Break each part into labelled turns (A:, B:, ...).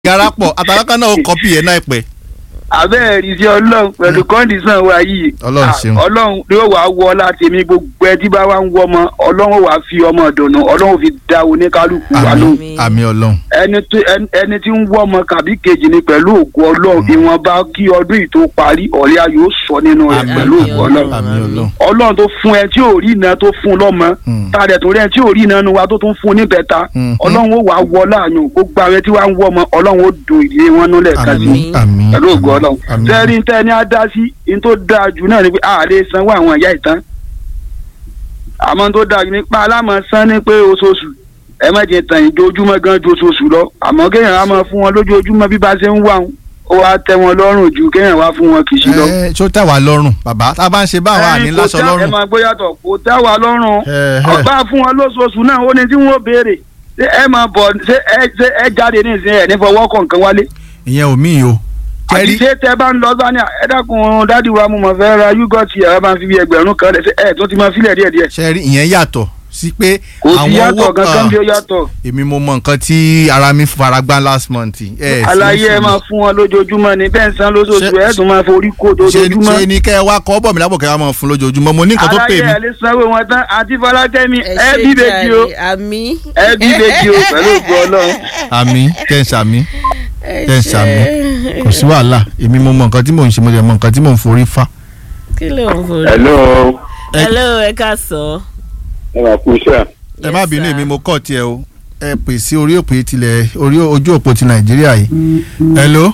A: garapọ̀ àtàlákà náà ó kọ́pì ẹ̀ náà pẹ́.
B: abẹ́ẹ̀ rí sí ọlọ́run pẹ̀lú kọ́ndíṣàn wa yìí
A: Ọlọ́run ṣeun.
B: Ah, ọlọ́run yóò wá wọ láti mi gbogbo ẹ tí bá wá ń wọ ọmọ ọlọ́run wàá fi ọmọ dùnú ọlọ́run fi da oníkálukú wa lóhùn
A: àmì àmì ọlọ́run.
B: ẹni tí ẹni- ẹni tí ń wọ ọmọ kàbí kejì ni pẹ̀lú ògo ọlọ́run ìwọ̀nba kí ọdún yìí tó parí ọ̀rẹ́ yóò sọ nínú rẹ̀
A: Àmín.
B: pẹ̀lú ògo ọlọ́run
A: àmì ọlọ́run.
B: ọlọ́run tó fún ẹ tí ò rí iná tó fún lọ́mọ
A: Mm.
B: tàdé tó rí ẹ tí ò rí iná nu wa tó tún fún níbẹ̀ta
A: Mhm.
B: ọlọ́run ó wàá wọ láàyò gbogbo àwọn tí wàá ń wọ ọmọ ọlọ́run ó dùn ìdílé wọn nulẹ̀ kan sí
A: àmì àmì
B: pẹ̀lú ògo ọlọ́run
A: àmì
B: tẹ́rí ń tẹ́ ní á dá sí ní tó dáa jù náà ni pé a lè sanwó àwọn ìyá ìtàn àmọ́ tó dáa jù nípa alámọ̀ san ní pé oṣooṣù ẹ má jẹ tàn ìjojúmọ́ gan ju oṣooṣù lọ àmọ́ kéèyàn á máa fún wọn lójoojúmọ́ bí bá ṣe ń wà wọn ó wá tẹ́ wọn lọ́rùn ju kéèyàn wá fún wọn kì í sí lọ.
A: ẹ ṣó tẹ́ wà lọ́rùn bàbá tá a bá ń ṣe báwọn àní
B: Ẹ̀yin kò
A: láṣọ
B: tẹ́- ẹ
A: lọ́rùn.
B: máa gbóyàtọ̀ kò tẹ́ wa lọ́rùn
A: Ẹ, ẹ.
B: ọgbà fún wọn lóṣooṣù náà ó ní tí wọ́n béèrè ṣé ẹ máa bọ̀ ṣé ẹ ṣé ẹ jáde ní ìsìn ẹ̀ ní fọwọ́ kọ̀ọ̀kan wálé
A: ìyẹn ò mí o.
B: àti
A: kẹ́rí
B: ṣé tẹ bá ń lọ bá ní ẹ dákun dádì wa mo mọ̀ fẹ́ ra yúgọ̀tì ẹ̀ bá ń fi bí ẹgbẹ̀rún kan lẹ̀ ṣé ẹ tó ti máa filẹ̀ díẹ̀díẹ̀
A: ṣẹ́rí ìyẹn yàtọ̀ sí pé
B: kò sí
A: àwọn
B: yàtọ̀
A: owó
B: kankan bí ó
A: kan
B: yàtọ̀
A: èmi mo mọ nǹkan tí ara mi fara gbá last month. ẹ
B: àlàyé ẹ máa fún wọn lójoojúmọ́ ni bẹ́ẹ̀ ń san lóṣooṣù
A: Ṣé-
B: ẹ̀ tún máa forí kó
A: ṣe
B: lójoojúmọ́
A: ṣe ni kẹ́ ẹ wá kọ́ bọ̀ mí lábọ̀ kẹ́ ẹ wá máa fún lójoojúmọ́ mo ní nǹkan tó pè
B: àlàyé
A: mí.
B: ẹ lè sanwó wọn tán àti fọlákẹ́mi ẹ
C: ṣe
B: bí bèjì o
C: jàre, àmì.
B: ẹ bí bèjì o pẹ̀lú ògbó ọlọ́run.
A: àmì kẹ́ ń ṣàmì
C: ẹ
A: kẹ́ ń ṣàmì kò sí wàhálà èmi mo mọ nǹkan tí mò ń ṣe mo dẹ̀ mọ nǹkan tí mò ń forí fá.
C: kí ló ń forí.
D: hello
A: Ẹ-
C: hello ẹ ká sọ.
D: ẹ máa kú iṣẹ́
A: ẹ má
C: Yes,
A: bínú
C: sir.
A: èmi mo kọ́ tiẹ̀ o ẹ pè sí orí òpè tilẹ̀ orí ojú òpó ti nàìjíríà yìí. hello.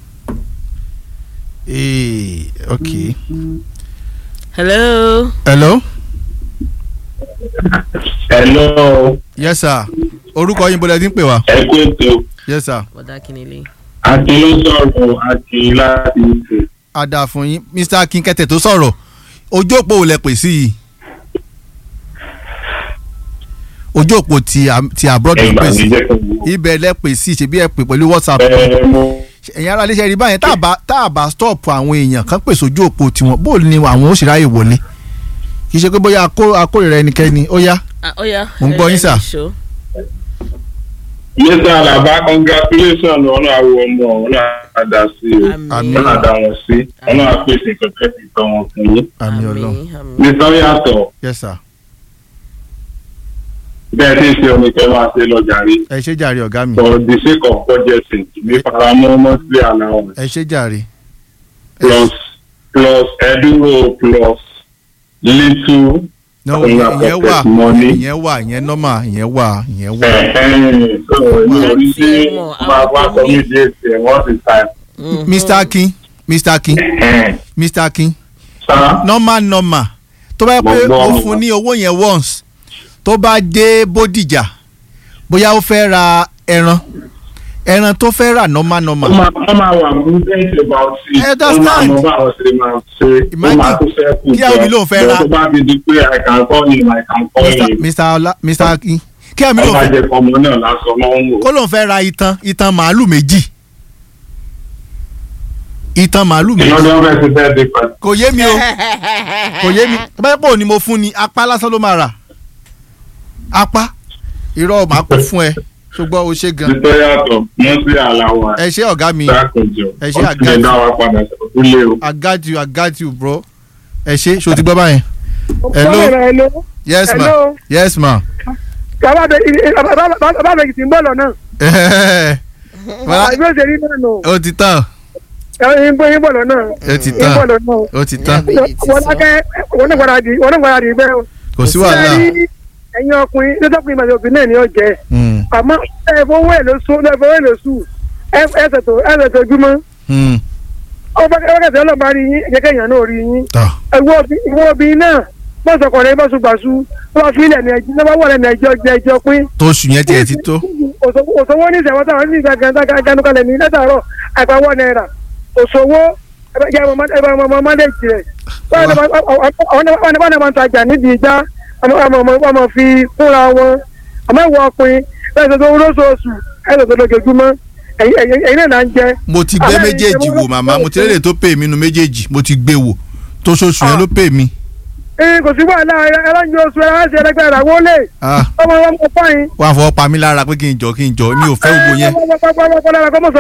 A: ee ok.
C: hello.
A: hello.
D: hello
A: yes sir orúkọ yín bọ́lá ẹ ti ń pè wá.
D: ẹ kú ètò
A: yes sir
C: bọ̀dá kìnìlẹ̀.
D: àti ló sọ̀rọ̀ àti láti ṣe
A: a dáa fún yín mr akinkete tó sọ̀rọ̀ ojú òpó ò lẹ pè sí yìí ojú òpó ti a- ti abroad ló
D: ẹgbà
A: pè
D: mi
A: sí
D: jẹ́ kí n wò.
A: ibẹ̀ lẹ pè sí ṣebí ẹ pè pẹ̀lú whatsapp
D: ẹ mo
A: ẹ̀yin ará iléeṣẹ́ rí báyẹn tá a bá tá a bá stop àwọn èèyàn kan pèsè ojú òpó tiwọn bó ni àwọn ó sì ráyè wọlé kì í ṣe pé bóyá akó- akórìíra ẹnikẹ́ni ó yá
C: ó yá.
A: Mo ń gbọ́ yín, sir.
D: yéésà àlàbá congratulation ọ̀nà àwọ̀ ọmọ ọ̀nà àdá sí o
A: Àmín.
D: ọ̀nà àdá wọn sí ọ̀nà àpèsè kẹ̀kẹ́ ti tọ́ wọn fún yín.
A: àmì ọlọ́run
D: nítorí yàtọ̀
A: yes sir
D: bẹ́ẹ̀ tí ń ṣe omi kẹ́ máa ṣe lọ́jà rí
A: ẹ ṣé jàre ọ̀gá mi
D: for the sake of budgeting ní faramọ́ monthly allowance
A: ẹ ṣé jàre
D: plus plus ẹdúró plus little
A: no
D: Ọ̀nà
A: ìyẹn wà
D: pocket money.
A: ìyẹn wà ìyẹn normal ìyẹn wà ìyẹn wà
D: ẹ̀ẹ́n so ní orí sí
C: Láti mọ̀,
D: máa
C: àwọn
D: wá
C: tó ní-
D: communicate ẹ̀ wọ́n ti ta
A: mr akin mr akin
D: ẹ̀ẹ́n
A: mr akin
D: sá
A: normal normal tó bá yẹ pé
D: Mo gbọ́,
A: ó
D: mo
A: fún
D: gbọ́.
A: ní owó yẹn once tó bá dé bódìjà bóyá ó fẹ́ ra ẹran ẹran tó fẹ́ rà normal normal
D: wọ́n máa wọ́n máa wà prudent about it
A: I
D: wọ́n máa
A: understand.
D: mọ báwọn ṣe máa ṣe wọ́n
A: Imagine
D: máa tó fẹ́ kù
A: kí àwọn mi lóun fẹ́ ra-
D: tó bá fi di pé I can call him I can call
A: mr
D: him
A: mr ọlá mr akin kí àmì
D: ẹ
A: lóun
D: bá
A: fẹ́
D: jẹ́ kọ́mọ náà lásán máa ń wò.
A: kó lóun fẹ́ ra itan itan màálù méjì itan màálù méjì
D: ìyọ́n ni wọ́n fẹ́ ti fẹ́ di pẹ̀lú.
A: kò yé mi o kò yé mi tó bá yẹ pé òní mo fún ni apá lásán ló máa rà apá irọ́ màá kó fún ẹ ṣùgbọ́n o ṣe gan
D: nítorí yàtọ̀ monthly allowance
A: ẹ ṣé ọ̀gá mi
D: dákùnjọ
A: Ẹ ṣé
D: ọtí lè
A: àgájù.
D: dá wa padà sílé o.
A: I got you I got you bro ẹ ṣé ṣo ti gbọ́ báyẹn hello
E: hello.
A: yes ma
E: Hello.
A: yes ma
E: bàbá bèjì tí ń bọ̀ lọ́nà.
A: Bọ́lá,
E: àbí ó ṣe rí náà nù.
A: ó ti tán
E: ẹyin bó yín bọ̀ lọ́nà.
A: ó ti
E: yín
A: tán
E: bọ̀ lọ́nà.
A: ó ti tán
E: wọ́n lákẹ́ wọ́n ní gbọ́dọ̀ di wọ́n ní gbọ́dọ̀ di bẹ́ẹ̀ o.
A: kò sí wàhálà
E: Ṣé rí ẹ̀yin ọkùnrin lọ́sọ̀kùnrin màdì òbí náà ni ó jẹ́.
A: Hmm,
E: àmọ́ ẹ fowó ẹ̀ ló sùn ẹ fowó ẹ̀ ló sùn ẹ ẹ ṣètò ẹ ṣètò ojúmọ́.
A: hmm,
E: ó bá kẹ́kẹ́ ọlọ́mọ rí yín ẹ̀jẹ̀ kẹ́yìn náà rí yín.
A: tọ́
E: ìwọ obìnrin náà bọ́sọ̀kọ̀ rẹ̀ bọ́sùgbàsù wọ́n fi ilẹ̀ ní ẹjọ́ ní wọ́n wọ̀ lẹ́nu ẹjọ́ jẹ́ ẹjọ́ pín.
A: tó oṣù yẹn tiẹ̀ ti tó
E: òṣòwò ní ìṣẹ̀wọ́n táwọn ní ìgbà ganukalẹ̀ ní látàárọ̀ àgbàwọ̀ náírà òṣòwò ẹgbẹ́ ọmọ ọmọ mọ́lẹ́jì rẹ̀ wọ́n ní wọ́n tajà nídìí ìjà ọmọ fi fúnra wọn àmọ́ ìwọ ọkùnrin bẹ́ẹ̀ tó tó lóṣooṣù ẹ̀ tó tó lójoojúmọ́ ẹ̀yin náà là ń jẹ.
A: mo ti gbé
E: Àmọ́
A: méjèèjì
E: ìṣẹ̀wọ́n
A: wò màmá mo ti rélè tó pè mí nu méjèèjì mo ti gbé wò tó ṣoṣù yẹn ló pè mí
E: ee kò sí wàhálà ẹlẹ́yin oṣù ẹlẹ́sìn ẹlẹ́gbẹ́ rà wọlé
A: Ah,
E: ọmọ ọmọ fáyín.
A: wọ́n á fọwọ́ pa mí lára pé kí n jọ kí n jọ mi ò fẹ́ gbogbo yẹn
E: ọmọ ọmọ ọmọ ọmọ ọmọ ọmọ